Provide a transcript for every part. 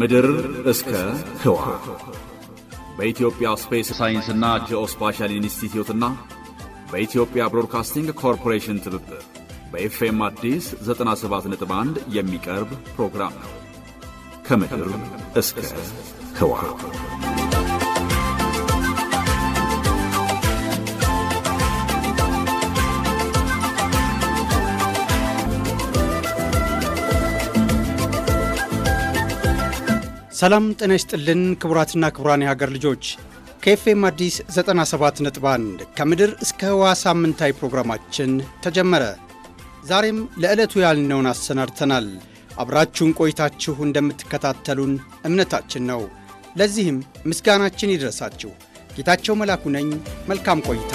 ከምድር እስከ ህዋ በኢትዮጵያ ስፔስ ሳይንስና ጂኦስፓሻል ኢንስቲትዩትና በኢትዮጵያ ብሮድካስቲንግ ኮርፖሬሽን ትብብር በኤፍኤም አዲስ 97.1 የሚቀርብ ፕሮግራም ነው። ከምድር እስከ ህዋ ሰላም ጤና ይስጥልን ክቡራትና ክቡራን የሀገር ልጆች ከኤፍኤም አዲስ 97.1 ከምድር እስከ ህዋ ሳምንታዊ ፕሮግራማችን ተጀመረ። ዛሬም ለዕለቱ ያልነውን አሰናድተናል። አብራችሁን ቆይታችሁ እንደምትከታተሉን እምነታችን ነው። ለዚህም ምስጋናችን ይድረሳችሁ። ጌታቸው መላኩ ነኝ። መልካም ቆይታ።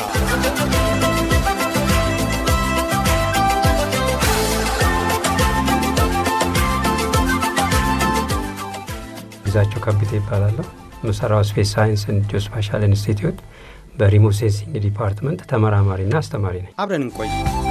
ግዛቸው ከብቴ ይባላለሁ። የምሰራው ስፔስ ሳይንስ ጂኦስፓሻል ኢንስቲትዩት በሪሞት ሴንሲንግ ዲፓርትመንት ተመራማሪና አስተማሪ ነኝ። አብረን እንቆይ።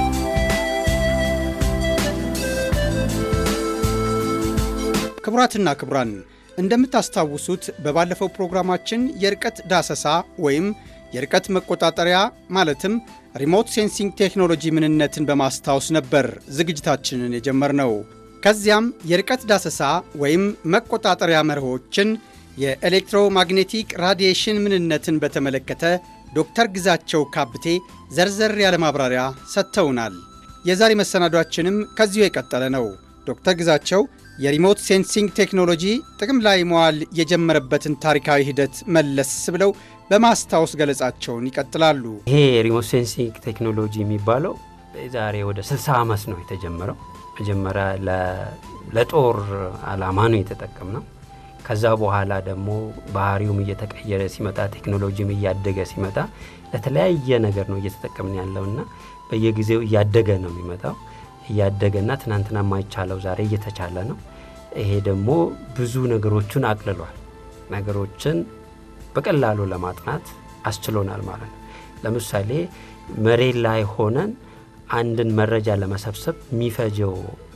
ክቡራትና ክቡራን እንደምታስታውሱት በባለፈው ፕሮግራማችን የርቀት ዳሰሳ ወይም የርቀት መቆጣጠሪያ ማለትም ሪሞት ሴንሲንግ ቴክኖሎጂ ምንነትን በማስታወስ ነበር ዝግጅታችንን የጀመርነው። ከዚያም የርቀት ዳሰሳ ወይም መቆጣጠሪያ መርሆችን፣ የኤሌክትሮማግኔቲክ ራዲዬሽን ምንነትን በተመለከተ ዶክተር ግዛቸው ካብቴ ዘርዘር ያለ ማብራሪያ ሰጥተውናል። የዛሬ መሰናዷችንም ከዚሁ የቀጠለ ነው። ዶክተር ግዛቸው የሪሞት ሴንሲንግ ቴክኖሎጂ ጥቅም ላይ መዋል የጀመረበትን ታሪካዊ ሂደት መለስ ብለው በማስታወስ ገለጻቸውን ይቀጥላሉ። ይሄ ሪሞት ሴንሲንግ ቴክኖሎጂ የሚባለው ዛሬ ወደ 60 ዓመት ነው የተጀመረው። መጀመሪያ ለጦር ዓላማ ነው የተጠቀምነው። ከዛ በኋላ ደግሞ ባህሪውም እየተቀየረ ሲመጣ ቴክኖሎጂም እያደገ ሲመጣ ለተለያየ ነገር ነው እየተጠቀምን ያለውና በየጊዜው እያደገ ነው የሚመጣው እያደገና ትናንትና የማይቻለው ዛሬ እየተቻለ ነው። ይሄ ደግሞ ብዙ ነገሮችን አቅልሏል። ነገሮችን በቀላሉ ለማጥናት አስችሎናል ማለት ነው። ለምሳሌ መሬት ላይ ሆነን አንድን መረጃ ለመሰብሰብ የሚፈጀው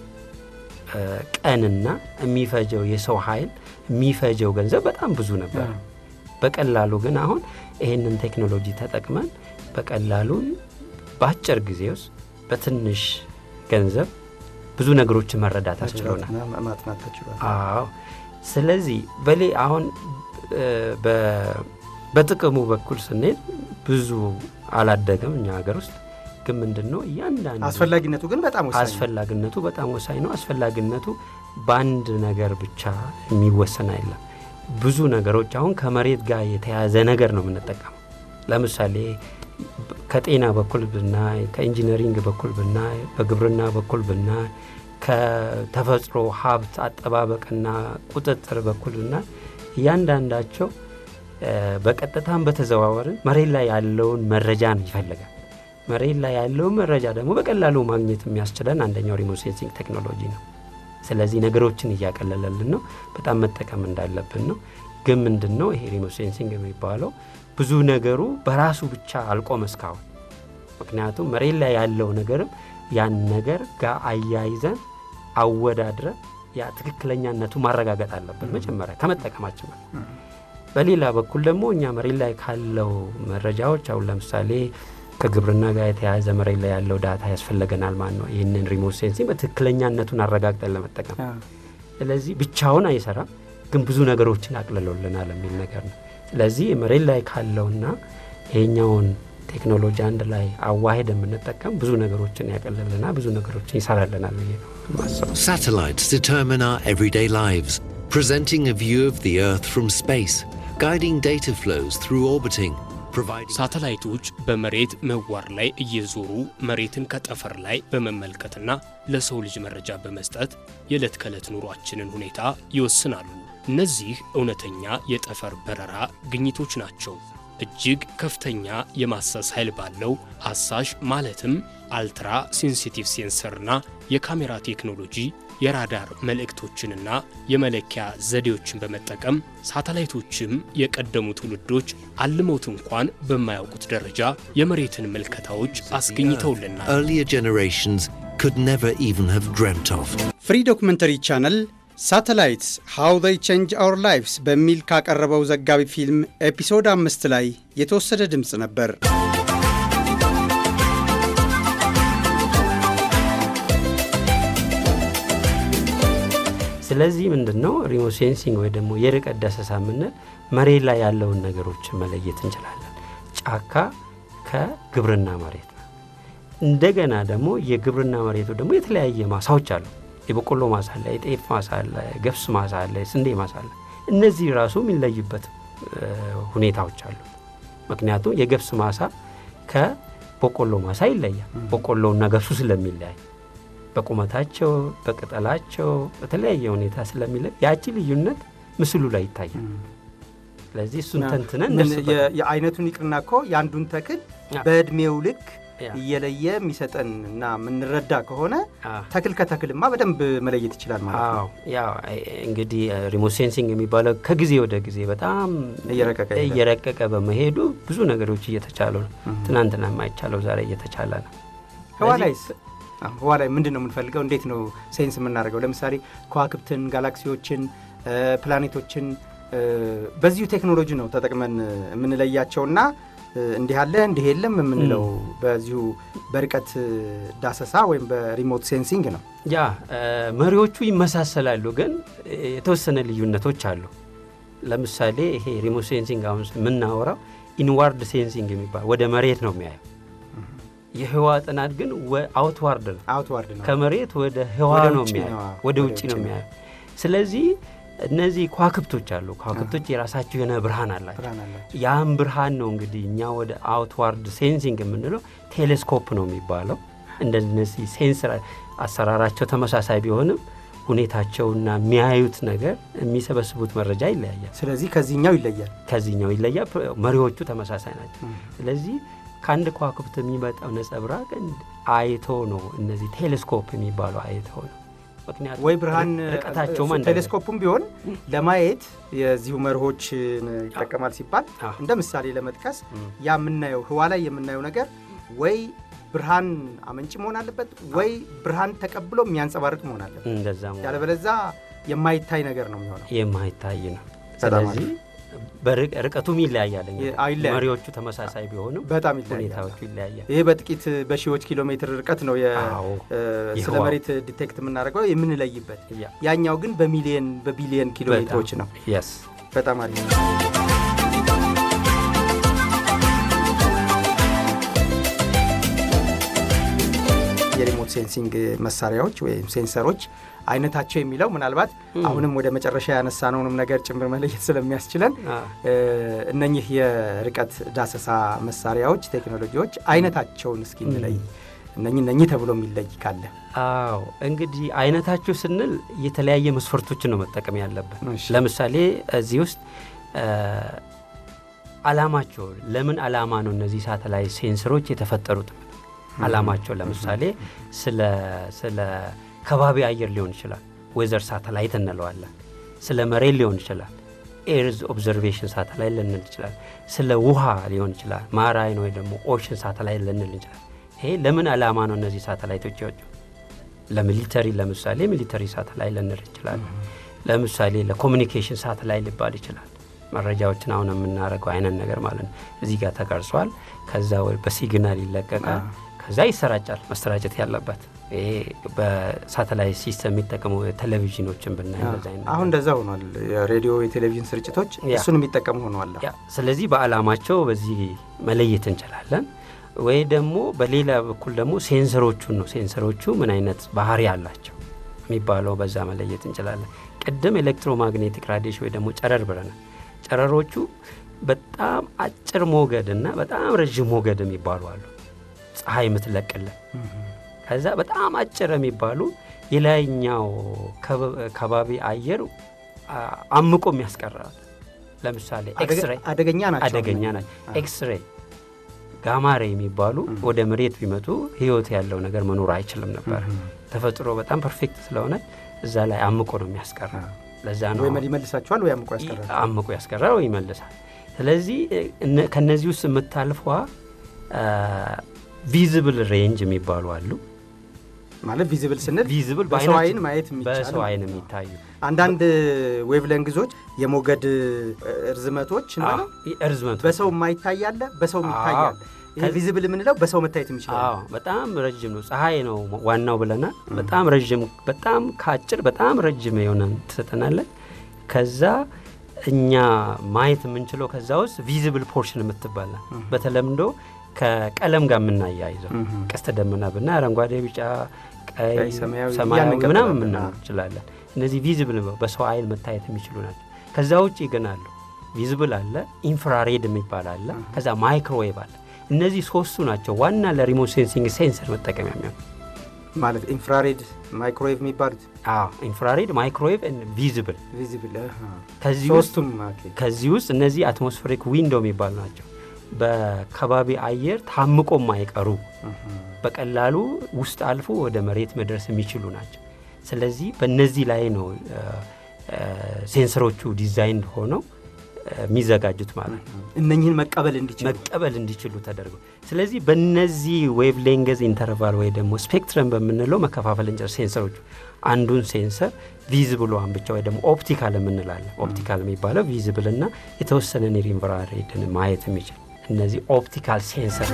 ቀንና የሚፈጀው የሰው ኃይል የሚፈጀው ገንዘብ በጣም ብዙ ነበር። በቀላሉ ግን አሁን ይህንን ቴክኖሎጂ ተጠቅመን በቀላሉ በአጭር ጊዜ ውስጥ በትንሽ ገንዘብ ብዙ ነገሮችን መረዳት አስችሎናል። አዎ። ስለዚህ በሌ አሁን በጥቅሙ በኩል ስንሄድ ብዙ አላደገም እኛ ሀገር ውስጥ ግን ምንድን ነው እያንዳንዱ አስፈላጊነቱ ግን በጣም ወሳኝ ነው። አስፈላጊነቱ በጣም ወሳኝ ነው። አስፈላጊነቱ በአንድ ነገር ብቻ የሚወሰን አይደለም። ብዙ ነገሮች አሁን ከመሬት ጋር የተያዘ ነገር ነው የምንጠቀመው። ለምሳሌ ከጤና በኩል ብናይ፣ ከኢንጂነሪንግ በኩል ብናይ፣ በግብርና በኩል ብናይ፣ ከተፈጥሮ ሀብት አጠባበቅና ቁጥጥር በኩል ብናይ እያንዳንዳቸው በቀጥታም በተዘዋወርን መሬት ላይ ያለውን መረጃ ነው ይፈልጋል። መሬት ላይ ያለውን መረጃ ደግሞ በቀላሉ ማግኘት የሚያስችለን አንደኛው ሪሞት ሴንሲንግ ቴክኖሎጂ ነው። ስለዚህ ነገሮችን እያቀለለልን ነው። በጣም መጠቀም እንዳለብን ነው። ግን ምንድን ነው ይሄ ሪሞት ሴንሲንግ የሚባለው ብዙ ነገሩ በራሱ ብቻ አልቆም እስካሁን። ምክንያቱም መሬት ላይ ያለው ነገርም ያን ነገር ጋር አያይዘን አወዳድረን ያ ትክክለኛነቱ ማረጋገጥ አለብን መጀመሪያ ከመጠቀማችን በፊት። በሌላ በኩል ደግሞ እኛ መሬት ላይ ካለው መረጃዎች አሁን ለምሳሌ ከግብርና ጋር የተያያዘ መሬት ላይ ያለው ዳታ ያስፈልገናል ማለት ነው። ይህንን ሪሞት ሴንሲንግ በትክክለኛነቱን አረጋግጠን ለመጠቀም ስለዚህ ብቻውን አይሰራም፣ ግን ብዙ ነገሮችን አቅልሎልናል የሚል ነገር ነው። ስለዚህ መሬት ላይ ካለውና ይሄኛውን ቴክኖሎጂ አንድ ላይ አዋሄድ የምንጠቀም ብዙ ነገሮችን ያቀልልናል፣ ብዙ ነገሮችን ይሰራልናል ብዬ ነው ማሰብ። Satellites determine our everyday lives, presenting a view of the Earth from space, guiding data flows through orbiting, providing. ሳተላይቶች በመሬት ምህዋር ላይ እየዞሩ መሬትን ከጠፈር ላይ በመመልከትና ለሰው ልጅ መረጃ በመስጠት የዕለት ከዕለት ኑሯችንን ሁኔታ ይወስናሉ። እነዚህ እውነተኛ የጠፈር በረራ ግኝቶች ናቸው። እጅግ ከፍተኛ የማሰስ ኃይል ባለው አሳሽ ማለትም አልትራ ሴንሲቲቭ ሴንሰርና የካሜራ ቴክኖሎጂ የራዳር መልእክቶችንና የመለኪያ ዘዴዎችን በመጠቀም ሳተላይቶችም የቀደሙ ትውልዶች አልመውት እንኳን በማያውቁት ደረጃ የመሬትን ምልከታዎች አስገኝተውልናል። Earlier generations could never even have dreamt of. ፍሪ ዶክመንተሪ ቻነል ሳተላይትስ ሃው ዘይ ቼንጅ አወር ላይፍስ በሚል ካቀረበው ዘጋቢ ፊልም ኤፒሶድ አምስት ላይ የተወሰደ ድምፅ ነበር። ስለዚህ ምንድን ነው ሪሞት ሴንሲንግ ወይ ደግሞ የርቀት ዳሰሳ የምንል መሬት ላይ ያለውን ነገሮች መለየት እንችላለን። ጫካ ከግብርና መሬት ነው። እንደገና ደግሞ የግብርና መሬቱ ደግሞ የተለያየ ማሳዎች አሉ። የበቆሎ ማሳ አለ፣ የጤፍ ማሳ አለ፣ ገብስ ማሳ አለ፣ ስንዴ ማሳ አለ። እነዚህ ራሱ የሚለዩበት ሁኔታዎች አሉ። ምክንያቱም የገብስ ማሳ ከበቆሎ ማሳ ይለያል። በቆሎና ገብሱ ስለሚለያይ በቁመታቸው፣ በቅጠላቸው በተለያየ ሁኔታ ስለሚለይ ያቺ ልዩነት ምስሉ ላይ ይታያል። ስለዚህ እሱን ተንትነን የአይነቱን ይቅርና እኮ የአንዱን ተክል በእድሜው ልክ እየለየ የሚሰጠን እና የምንረዳ ከሆነ ተክል ከተክልማ በደንብ መለየት ይችላል ማለት ነው። ያው እንግዲህ ሪሞት ሴንሲንግ የሚባለው ከጊዜ ወደ ጊዜ በጣም እየረቀቀ በመሄዱ ብዙ ነገሮች እየተቻሉ ነው። ትናንትና የማይቻለው ዛሬ እየተቻለ ነው። ህዋ ላይስ ህዋ ላይ ምንድን ነው የምንፈልገው? እንዴት ነው ሴንስ የምናደርገው? ለምሳሌ ከዋክብትን፣ ጋላክሲዎችን፣ ፕላኔቶችን በዚሁ ቴክኖሎጂ ነው ተጠቅመን የምንለያቸውና እንዲህ አለ እንዲህ የለም የምንለው በዚሁ በርቀት ዳሰሳ ወይም በሪሞት ሴንሲንግ ነው። ያ መሪዎቹ ይመሳሰላሉ፣ ግን የተወሰነ ልዩነቶች አሉ። ለምሳሌ ይሄ ሪሞት ሴንሲንግ አሁን የምናወራው ኢንዋርድ ሴንሲንግ የሚባል ወደ መሬት ነው የሚያየው። የህዋ ጥናት ግን አውትዋርድ ነው፣ አውትዋርድ ነው። ከመሬት ወደ ህዋ ነው የሚያየው፣ ወደ ውጭ ነው የሚያየው። ስለዚህ እነዚህ ከዋክብቶች አሉ። ከዋክብቶች የራሳቸው የሆነ ብርሃን አላቸው። ያም ብርሃን ነው እንግዲህ እኛ ወደ አውትዋርድ ሴንሲንግ የምንለው ቴሌስኮፕ ነው የሚባለው። እንደነዚህ ሴንስር አሰራራቸው ተመሳሳይ ቢሆንም ሁኔታቸውና የሚያዩት ነገር የሚሰበስቡት መረጃ ይለያያል። ስለዚህ ከዚህኛው ይለያል፣ ከዚህኛው ይለያል። መሪዎቹ ተመሳሳይ ናቸው። ስለዚህ ከአንድ ከዋክብት የሚመጣው ነጸብራቅ አይቶ ነው እነዚህ ቴሌስኮፕ የሚባለው አይቶ ነው ምክንያቱም ወይ ብርሃን ርቀታቸውም ቴሌስኮፑም ቢሆን ለማየት የዚሁ መርሆችን ይጠቀማል ሲባል እንደ ምሳሌ ለመጥቀስ ያ የምናየው ህዋ ላይ የምናየው ነገር ወይ ብርሃን አመንጭ መሆን አለበት ወይ ብርሃን ተቀብሎ የሚያንጸባርቅ መሆን አለበት። እንደዛ ያለበለዛ የማይታይ ነገር ነው የሚሆነው፣ የማይታይ ነው። ስለዚህ ርቀቱም ይለያያል። መሪዎቹ ተመሳሳይ ቢሆንም በጣም ሁኔታዎቹ ይለያያል። ይሄ በጥቂት በሺዎች ኪሎ ሜትር ርቀት ነው ስለ መሬት ዲቴክት የምናደርገው የምንለይበት። ያኛው ግን በሚሊየን በቢሊየን ኪሎ ሜትሮች ነው። በጣም አሪፍ ነው። የሪሞት ሴንሲንግ መሳሪያዎች ወይም ሴንሰሮች አይነታቸው የሚለው ምናልባት አሁንም ወደ መጨረሻ ያነሳነውንም ነገር ጭምር መለየት ስለሚያስችለን እነኚህ የርቀት ዳሰሳ መሳሪያዎች፣ ቴክኖሎጂዎች አይነታቸውን እስኪ እንለይ። እነኚህ እነኚህ ተብሎ የሚለይ ካለ? አዎ እንግዲህ አይነታቸው ስንል የተለያየ መስፈርቶችን ነው መጠቀም ያለብን። ለምሳሌ እዚህ ውስጥ አላማቸው ለምን አላማ ነው እነዚህ ሳተላይት ሴንሰሮች የተፈጠሩት አላማቸው ለምሳሌ ስለ ከባቢ አየር ሊሆን ይችላል። ዌዘር ሳተላይት እንለዋለን። ስለ መሬት ሊሆን ይችላል። ኤርዝ ኦብዘርቬሽን ሳተላይት ልንል ይችላል። ስለ ውሃ ሊሆን ይችላል። ማራይን ወይ ደግሞ ኦሽን ሳተላይት ልንል ይችላል። ይሄ ለምን ዓላማ ነው እነዚህ ሳተላይቶች ይወጡ? ለሚሊተሪ ለምሳሌ ሚሊተሪ ሳተላይት ልንል ይችላል። ለምሳሌ ለኮሚኒኬሽን ሳተላይት ሊባል ይችላል። መረጃዎችን አሁን የምናደርገው አይነት ነገር ማለት ነው። እዚህ ጋር ተቀርጿል። ከዛ በሲግናል ይለቀቃል። ከዛ ይሰራጫል። መሰራጨት ያለበት ይሄ በሳተላይት ሲስተም የሚጠቀሙ ቴሌቪዥኖችን ብናይ አሁን እንደዛ ሆኗል። የሬዲዮ የቴሌቪዥን ስርጭቶች እሱን የሚጠቀሙ ሆነዋል። ስለዚህ በዓላማቸው በዚህ መለየት እንችላለን። ወይ ደግሞ በሌላ በኩል ደግሞ ሴንሰሮቹን ነው ሴንሰሮቹ ምን አይነት ባህሪ አላቸው የሚባለው በዛ መለየት እንችላለን። ቅድም ኤሌክትሮማግኔቲክ ራዲሽን ወይ ደግሞ ጨረር ብለናል። ጨረሮቹ በጣም አጭር ሞገድ እና በጣም ረዥም ሞገድ የሚባሉ አሉ። ፀሐይ የምትለቅልን ከዛ በጣም አጭር የሚባሉ የላይኛው ከባቢ አየር አምቆ የሚያስቀራል። ለምሳሌ ኤክስሬይ አደገኛ ናቸው። አደገኛ ናቸው። ኤክስሬይ ጋማሬ የሚባሉ ወደ መሬት ቢመጡ ህይወት ያለው ነገር መኖር አይችልም ነበር። ተፈጥሮ በጣም ፐርፌክት ስለሆነ እዛ ላይ አምቆ ነው የሚያስቀራ። ለዛ ነው ወይ ይመልሳቸዋል ወይ አምቆ ያስቀራል። አምቆ ያስቀራል ወይ ይመልሳል። ስለዚህ ከነዚህ ውስጥ የምታልፏ ቪዝብል ሬንጅ የሚባሉ አሉ። ማለት ቪዚብል ስንል ቪዚብል በሰው አይን ማየት የሚቻል በሰው አይን የሚታዩ አንዳንድ ዌቭ ሌንግዞች የሞገድ እርዝመቶች እንበለው እርዝመቱ በሰው የማይታይ አለ፣ በሰው የሚታይ አዎ። አለ። ይሄ ቪዚብል የምንለው በሰው መታየት የሚችል አዎ በጣም ረጅም ነው። ፀሐይ ነው ዋናው ብለናል። በጣም ረጅም በጣም ከአጭር በጣም ረጅም የሆነ ትሰጠናለን። ከዛ እኛ ማየት የምንችለው ከዛ ውስጥ ቪዚብል ፖርሽን የምትባላ በተለምዶ ከቀለም ጋር የምናያይዘው ቀስተ ደመና ብና አረንጓዴ፣ ቢጫ፣ ቀይ፣ ቀይ፣ ሰማያዊ ሰማያዊ እያልን ምናምን እንቀጥላለን። ምናምን እንችላለን። እነዚህ ቪዚብል በሰው አይን መታየት የሚችሉ ናቸው። ከዛ ውጭ ግን አሉ ቪዚብል አለ፣ ኢንፍራሬድ የሚባል አለ፣ ከዛ ማይክሮዌቭ አለ። እነዚህ ሶስቱ ናቸው ዋና ለሪሞት ሴንሲንግ ሴንሰር መጠቀሚያ የሚሆኑ ማለት ኢንፍራሬድ፣ ማይክሮዌቭ የሚባሉት ኢንፍራሬድ፣ ማይክሮዌቭ፣ ቪዚብል ቪዚብል ከዚህ ውስጥ ሶስቱም ኦኬ። ከዚህ ውስጥ እነዚህ አትሞስፌሪክ ዊንዶ የሚባሉ ናቸው። በከባቢ አየር ታምቆ የማይቀሩ በቀላሉ ውስጥ አልፎ ወደ መሬት መድረስ የሚችሉ ናቸው። ስለዚህ በእነዚህ ላይ ነው እ፣ እ፣ ሴንሰሮቹ ዲዛይን ሆነው እ፣ የሚዘጋጁት ማለት ነው እነኝህን መቀበል እንዲችሉ መቀበል እንዲችሉ ተደርጎ ስለዚህ በእነዚህ ዌቭ ሌንገዝ ኢንተርቫል ወይ ደግሞ ስፔክትረም በምንለው መከፋፈል እንጨር ሴንሰሮቹ አንዱን ሴንሰር ቪዝብሏን ብቻ ወይ ደግሞ ኦፕቲካል የምንላለን ኦፕቲካል የሚባለው ቪዝብል እና የተወሰነ ኒር ኢንፍራሬድን ማየት የሚችል እነዚህ ኦፕቲካል ሴንሰር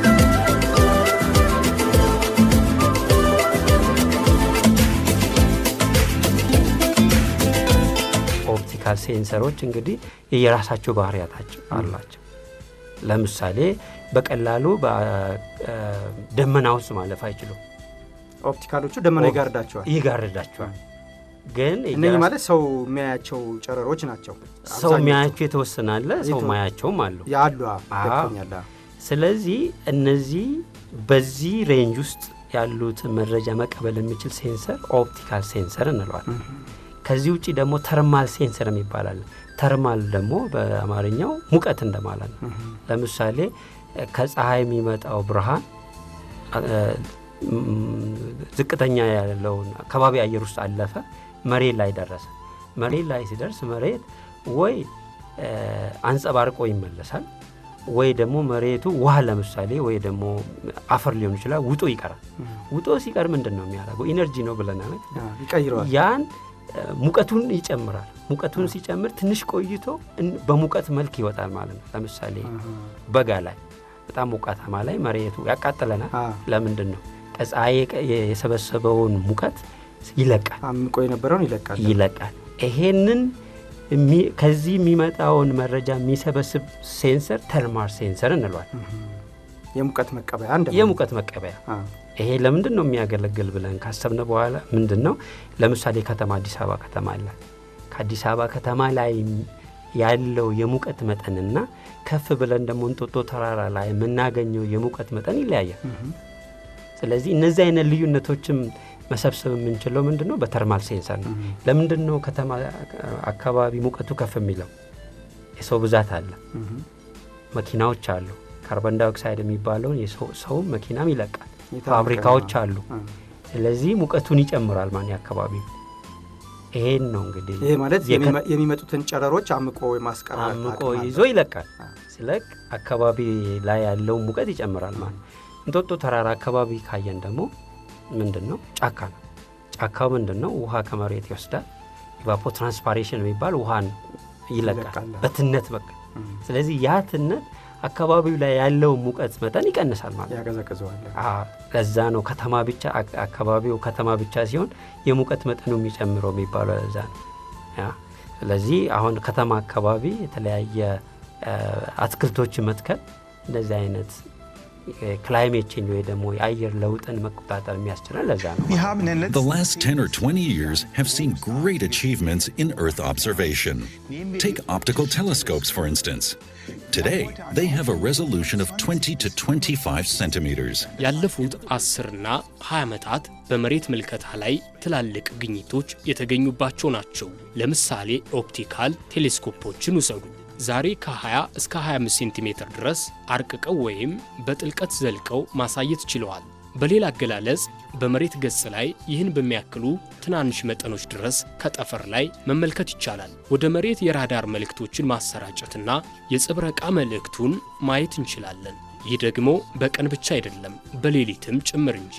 ኦፕቲካል ሴንሰሮች እንግዲህ የራሳቸው ባህሪያታቸው አላቸው። ለምሳሌ በቀላሉ በደመና ውስጥ ማለፍ አይችሉም፣ ኦፕቲካሎቹ ደመና ይጋርዳቸዋል። ይጋርዳቸዋል። ግን እነኚህ ማለት ሰው የሚያያቸው ጨረሮች ናቸው። ሰው የሚያያቸው የተወሰነ አለ፣ ሰው ማያቸውም አሉ። ያሉ አዎ። ገብቶኛል። ስለዚህ እነዚህ በዚህ ሬንጅ ውስጥ ያሉት መረጃ መቀበል የሚችል ሴንሰር ኦፕቲካል ሴንሰር እንለዋል። ከዚህ ውጭ ደግሞ ተርማል ሴንሰር የሚባል አለ። ተርማል ደግሞ በአማርኛው ሙቀት እንደማለት ነው። ለምሳሌ ከፀሐይ የሚመጣው ብርሃን እ፣ ም፣ ዝቅተኛ ያለውን ከባቢ አየር ውስጥ አለፈ፣ መሬት ላይ ደረሰ። መሬት ላይ ሲደርስ መሬት ወይ እ፣ አንጸባርቆ ይመለሳል ወይ ደግሞ መሬቱ ውሃ ለምሳሌ ወይ ደግሞ አፈር ሊሆን ይችላል ውጦ ይቀራል። ውጦ ሲቀር ምንድን ነው የሚያደርገው? ኢነርጂ ነው ብለናል። አዎ፣ ይቀይረዋል። ያን እ፣ ሙቀቱን ይጨምራል። ሙቀቱን ሲጨምር ትንሽ ቆይቶ እን- በሙቀት መልክ ይወጣል ማለት ነው። ለምሳሌ በጋ ላይ በጣም ሞቃታማ ላይ መሬቱ ያቃጥለናል። አዎ። ለምንድን ነው? ከፀሐይ የቀ- የሰበሰበውን ሙቀት ይለቃል አምቆ የነበረውን ይለቃል። ይለቃል። ይሄንን የሚ- ከዚህ የሚመጣውን መረጃ የሚሰበስብ ሴንሰር ተርማል ሴንሰር እንለዋል። የሙቀት መቀበያ እንደ የሙቀት መቀበያ አዎ። ይሄ ለምንድን ነው የሚያገለግል ብለን ካሰብነ በኋላ ምንድን ነው ለምሳሌ ከተማ አዲስ አበባ ከተማ አለ። ከአዲስ አበባ ከተማ ላይ ያለው የሙቀት መጠንና ከፍ ብለን ደግሞ እንጦጦ ተራራ ላይ የምናገኘው የሙቀት መጠን ይለያያል። ስለዚህ እነዚህ አይነት ልዩነቶችም መሰብሰብ የምንችለው ምንድን ነው በተርማል ሴንሰር ነው። ለምንድን ነው ከተማ አካባቢ ሙቀቱ ከፍ የሚለው? የሰው ብዛት አለ፣ መኪናዎች አሉ። ካርበን ዳይኦክሳይድ የሚባለውን የሰው- ሰውም መኪናም ይለቃል። የታወቀ ፋብሪካዎች ነው። አሉ። አዎ። ስለዚህ ሙቀቱን ይጨምራል ማን አካባቢ ይሄን ነው እንግዲህ ይሄ ማለት የከ- የሚመ- የሚመጡትን ጨረሮች አምቆ የማስቀረት አምቆ አቅም አለው። ይዞ ይለቃል። ስለቅ አካባቢ ላይ ያለውን ሙቀት ይጨምራል ማለት እንጦጦ ተራራ አካባቢ ካየን ደግሞ ምንድን ነው ጫካ ነው። ጫካው ምንድን ነው ውሃ ከመሬት ይወስዳል። ኢቫፖ ትራንስፓሬሽን የሚባል ውሃን ይለቃል ይለቃል። በትነት በቃ ስለዚህ ያ ትነት አካባቢው ላይ ያለውን ሙቀት መጠን ይቀንሳል ማለት ነው። ያቀዘቅዘዋል። አዎ፣ ለዛ ነው ከተማ ብቻ አክ- አካባቢው ከተማ ብቻ ሲሆን የሙቀት መጠኑ የሚጨምረው የሚባለው ለዛ ነው። ያ ስለዚህ አሁን ከተማ አካባቢ የተለያየ አ፣ አትክልቶችን መትከል እንደዚህ አይነት ክላይሜት ቼንጅ ወይ ደግሞ የአየር ለውጥን መቆጣጠር የሚያስችለን ለዛ ነው። The last 10 or 20 years have seen great achievements in Earth observation. Take optical telescopes, for instance. Today, they have a resolution of 20 to 25 centimeters. ያለፉት አስርና 20 ዓመታት በመሬት ምልከታ ላይ ትላልቅ ግኝቶች የተገኙባቸው ናቸው። ለምሳሌ ኦፕቲካል ቴሌስኮፖችን ውሰዱ። ዛሬ ከ20 እስከ 25 ሴንቲሜትር ድረስ አርቅቀው ወይም በጥልቀት ዘልቀው ማሳየት ችለዋል። በሌላ አገላለጽ በመሬት ገጽ ላይ ይህን በሚያክሉ ትናንሽ መጠኖች ድረስ ከጠፈር ላይ መመልከት ይቻላል። ወደ መሬት የራዳር መልእክቶችን ማሰራጨትና የጽብረቃ መልእክቱን ማየት እንችላለን። ይህ ደግሞ በቀን ብቻ አይደለም፣ በሌሊትም ጭምር እንጂ።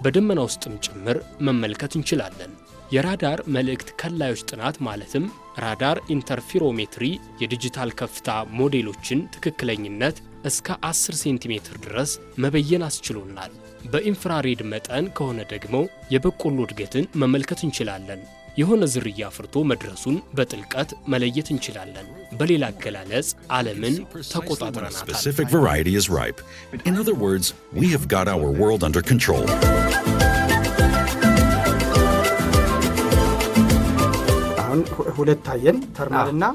በደመና ውስጥም ጭምር መመልከት እንችላለን። የራዳር መልእክት ከላዮች ጥናት ማለትም ራዳር ኢንተርፌሮሜትሪ የዲጂታል ከፍታ ሞዴሎችን ትክክለኝነት እስከ 10 ሴንቲሜትር ድረስ መበየን አስችሎናል። በኢንፍራሬድ መጠን ከሆነ ደግሞ የበቆሎ እድገትን መመልከት እንችላለን። የሆነ ዝርያ አፍርቶ መድረሱን በጥልቀት መለየት እንችላለን። በሌላ አገላለጽ ዓለምን when a ተቆጣጥረናታል። specific variety is ripe. In other words, we have got our world under control. አሁን ሁ- ሁለት ታየን ተርማልና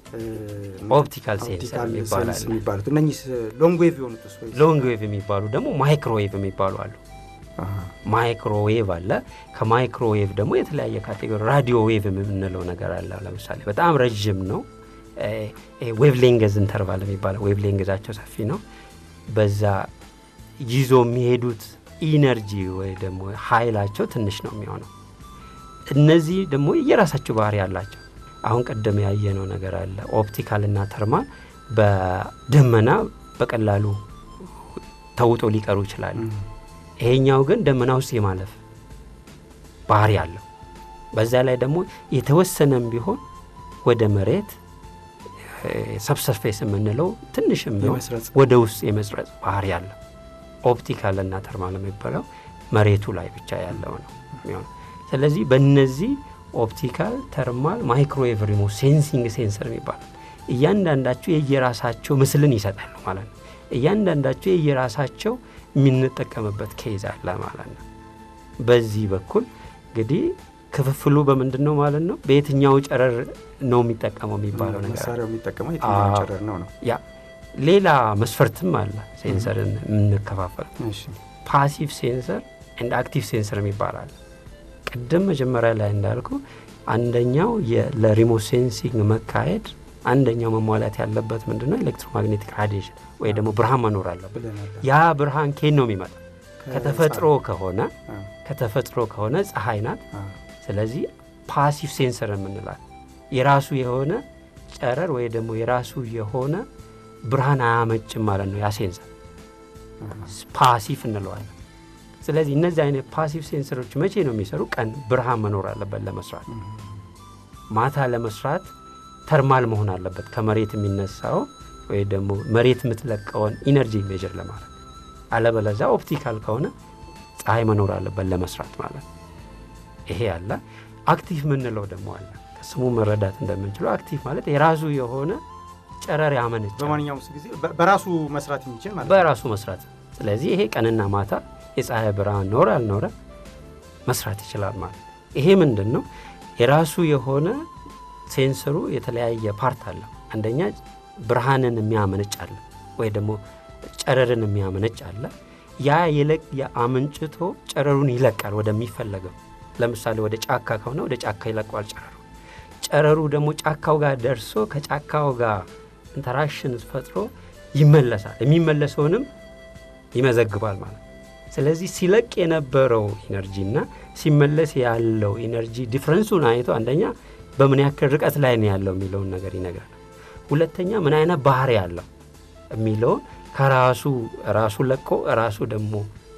ኦፕቲካል ሴንሰር የሚባል አለ። የሚባሉት እነኚህ ሎንግ ዌቭ የሆኑት ስ ሎንግ ዌቭ የሚባሉ ደግሞ ማይክሮዌቭ የሚባሉ አሉ። ማይክሮዌቭ አለ። ከማይክሮዌቭ ደግሞ የተለያየ ካቴጎሪ ራዲዮ ዌቭ የምንለው ነገር አለ። ለምሳሌ በጣም ረዥም ነው። ዌቭ ሌንገዝ ኢንተርቫል የሚባለው ዌቭ ሌንገዛቸው ሰፊ ነው። በዛ ይዞ የሚሄዱት ኢነርጂ ወይ ደግሞ ኃይላቸው ትንሽ ነው የሚሆነው። እነዚህ ደግሞ የራሳቸው ባህሪ አላቸው። አሁን ቀደም ያየነው ነገር አለ። ኦፕቲካል እና ተርማል በደመና በቀላሉ ተውጦ ሊቀሩ ይችላሉ። ይሄኛው ግን ደመና ውስጥ የማለፍ ባህሪ አለው። በዛ ላይ ደግሞ የተወሰነም ቢሆን ወደ መሬት ሰብሰርፌስ የምንለው ትንሽም ቢሆን የመስረጽ ወደ ውስጥ የመስረጽ ባህሪ አለው። ኦፕቲካል እና ተርማል የሚባለው መሬቱ ላይ ብቻ ያለው ነው የሚሆነው። ስለዚህ በእነዚህ ኦፕቲካል፣ ተርማል፣ ማይክሮዌቭ ሪሞት ሴንሲንግ ሴንሰር የሚባሉት እያንዳንዳቸው የየራሳቸው ምስልን ይሰጣሉ ማለት ነው። እያንዳንዳቸው የየራሳቸው የምንጠቀምበት ኬዝ አለ ማለት ነው። በዚህ በኩል እንግዲህ ክፍፍሉ በምንድን ነው ማለት ነው? በየትኛው ጨረር ነው የሚጠቀመው የሚባለው ነገር አለ። መሳሪያው የሚጠቀመው የትኛው አዎ። ጨረር ነው ነው ያ ሌላ መስፈርትም አለ ሴንሰርን የምንከፋፈል እሺ ፓሲቭ ሴንሰር ኤንድ አክቲቭ ሴንሰር የሚባል አለ። ቅድም መጀመሪያ ላይ እንዳልኩ አንደኛው የ- ለሪሞት ሴንሲንግ መካሄድ አንደኛው መሟላት ያለበት ምንድን ነው? ኤሌክትሮማግኔቲክ ራዲዬሽን ወይ ደግሞ ብርሃን መኖር አለበት። ብለናል ያ ብርሃን ኬን ነው የሚመጣ ከተፈጥሮ ከሆነ አ፣ ከተፈጥሮ ከሆነ ፀሐይ ናት። አ፣ ስለዚህ ፓሲቭ ሴንሰር የምንላል የራሱ የሆነ ጨረር ወይ ደግሞ የራሱ የሆነ ብርሃን አያመጭም ማለት ነው ያ ሴንሰር ፓሲቭ እንለዋለን። ስለዚህ እነዚህ አይነት ፓሲቭ ሴንሰሮች መቼ ነው የሚሰሩ? ቀን ብርሃን መኖር አለበት ለመስራት። ማታ ለመስራት ተርማል መሆን አለበት ከመሬት የሚነሳው ወይ ደግሞ መሬት የምትለቀውን ኢነርጂ ሜዥር ለማድረግ። አለበለዚያ ኦፕቲካል ከሆነ ፀሐይ መኖር አለበት ለመስራት ማለት ነው። ይሄ አለ። አክቲቭ የምንለው ደግሞ አለ። ከስሙ መረዳት እንደምንችለው አክቲቭ ማለት የራሱ የሆነ ጨረር ያመነጫል በማንኛውም ጊዜ በ- በራሱ መስራት የሚችል ማለት ነው። በራሱ መስራት። ስለዚህ ይሄ ቀንና ማታ የፀሐይ ብርሃን ኖረ አልኖረ መስራት ይችላል ማለት ነው። ይሄ ምንድን ነው? የራሱ የሆነ ሴንሰሩ የተለያየ ፓርት አለው። አንደኛ ብርሃንን የሚያመነጭ አለ፣ ወይ ደግሞ ጨረርን የሚያመነጭ አለ። ያ የለቅ የአመንጭቶ ጨረሩን ይለቃል ወደሚፈለገው። ለምሳሌ ወደ ጫካ ከሆነ ወደ ጫካ ይለቀዋል ጨረሩ። ጨረሩ ደግሞ ጫካው ጋር ደርሶ ከጫካው ጋር ኢንተራክሽን ፈጥሮ ይመለሳል። የሚመለሰውንም ይመዘግባል ማለት ነው። ስለዚህ ሲለቅ የነበረው ኢነርጂ እና ሲመለስ ያለው ኢነርጂ ዲፍረንሱን አይቶ አንደኛ በምን ያክል ርቀት ላይ ነው ያለው የሚለውን ነገር ይነግራል። ሁለተኛ ምን አይነት ባህሪ ያለው የሚለውን ከራሱ ራሱ ለቆ ራሱ ደግሞ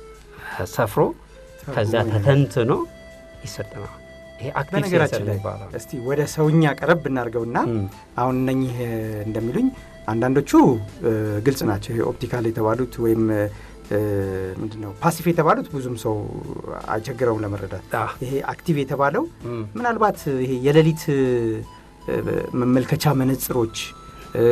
ሰፍሮ ከዛ ተተንትኖ ይሰጠናል። ይሄ አክቲቭ ሴንሰር በነገራችን ላይ የሚባለው ነው። እስቲ ወደ ሰውኛ ቀረብ ብናደርገውና እም። አሁን እነኚህ እ፣ እንደሚሉኝ አንዳንዶቹ እ፣ ግልጽ ናቸው። ይሄ ኦፕቲካል የተባሉት ወይም እ፣ ምንድን ነው ፓሲፍ የተባሉት ብዙም ሰው አይቸግረውም ለመረዳት። አ፣ ይሄ አክቲቭ የተባለው እም፣ ምናልባት ይሄ የሌሊት እ፣ መመልከቻ መነጽሮች እ፣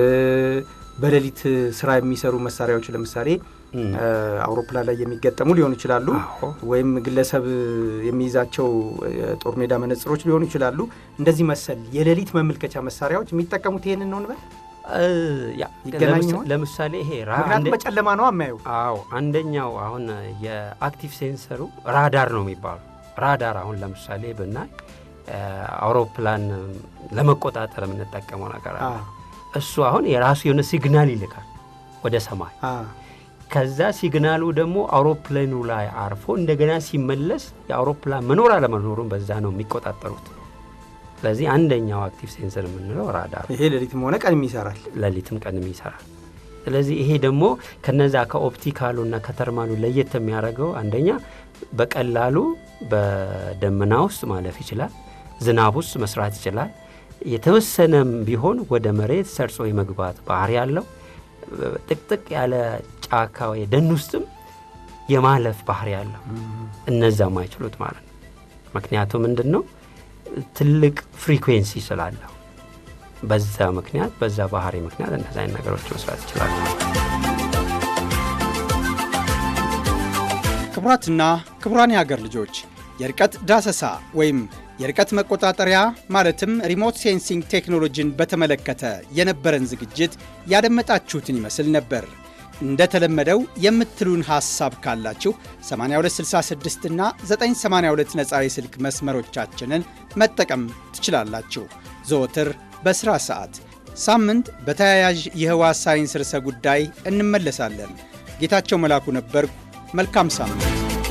በሌሊት ስራ የሚሰሩ መሳሪያዎች ለምሳሌ እም። እ፣ አውሮፕላን ላይ የሚገጠሙ ሊሆኑ ይችላሉ። አዎ። ወይም ግለሰብ የሚይዛቸው የጦር ሜዳ መነጽሮች ሊሆኑ ይችላሉ። እንደዚህ መሰል የሌሊት መመልከቻ መሳሪያዎች የሚጠቀሙት ይሄንን ነው እንበል። እ፣ ያ ይገናኝ ለምሳ- ይሆን? ለምሳሌ ይሄ ራ- ምክንያቱም አንደ- በጨለማ ነው የሚያዩ። አዎ አንደኛው አሁን የአክቲቭ ሴንሰሩ ራዳር ነው የሚባሉ ራዳር አሁን ለምሳሌ ብናይ እ፣ አውሮፕላን ለመቆጣጠር የምንጠቀመው ነገር አለ። እሱ አሁን የራሱ የሆነ ሲግናል ይልካል ወደ ሰማይ። ከዛ ሲግናሉ ደግሞ አውሮፕላኑ ላይ አርፎ እንደገና ሲመለስ የአውሮፕላን መኖር አለመኖሩን በዛ ነው የሚቆጣጠሩት። ስለዚህ አንደኛው አክቲቭ ሴንሰር የምንለው ራዳር ነው። ይሄ ሌሊትም ሆነ ቀንም ይሰራል። ሌሊትም ቀንም ይሰራል። ስለዚህ ይሄ ደግሞ ከነዛ ከኦፕቲካሉና ከተርማሉ ለየት የሚያደርገው አንደኛ በቀላሉ በደመና ውስጥ ማለፍ ይችላል። ዝናብ ውስጥ መስራት ይችላል። የተወሰነም ቢሆን ወደ መሬት ሰርጾ የመግባት ባህሪ ያለው ጥቅጥቅ ያለ ጫካ ወይ ደን ውስጥም የማለፍ ባህሪ ያለው እነዛ ማይችሉት ማለት ነው። ምክንያቱ ምንድን ነው? ትልቅ ፍሪኩዌንሲ ስላለው በዛ ምክንያት በዛ ባህሪ ምክንያት እነዚ አይነት ነገሮች መስራት ይችላሉ። ክቡራትና ክቡራን የሀገር ልጆች የርቀት ዳሰሳ ወይም የርቀት መቆጣጠሪያ ማለትም ሪሞት ሴንሲንግ ቴክኖሎጂን በተመለከተ የነበረን ዝግጅት ያደመጣችሁትን ይመስል ነበር። እንደተለመደው የምትሉን ሐሳብ ካላችሁ 8266 እና 982 ነፃ የስልክ መስመሮቻችንን መጠቀም ትችላላችሁ። ዘወትር በሥራ ሰዓት፣ ሳምንት በተያያዥ የህዋ ሳይንስ ርዕሰ ጉዳይ እንመለሳለን። ጌታቸው መላኩ ነበርኩ። መልካም ሳምንት።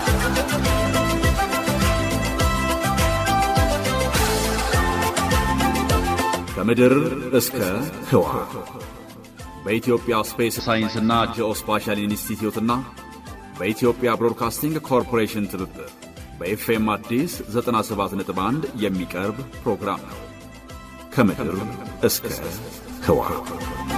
ከምድር እስከ ህዋ በኢትዮጵያ ስፔስ ሳይንስና ጂኦስፓሻል ኢንስቲትዩትና በኢትዮጵያ ብሮድካስቲንግ ኮርፖሬሽን ትብብር በኤፍኤም አዲስ 97.1 የሚቀርብ ፕሮግራም ነው። ከምድር እስከ ህዋ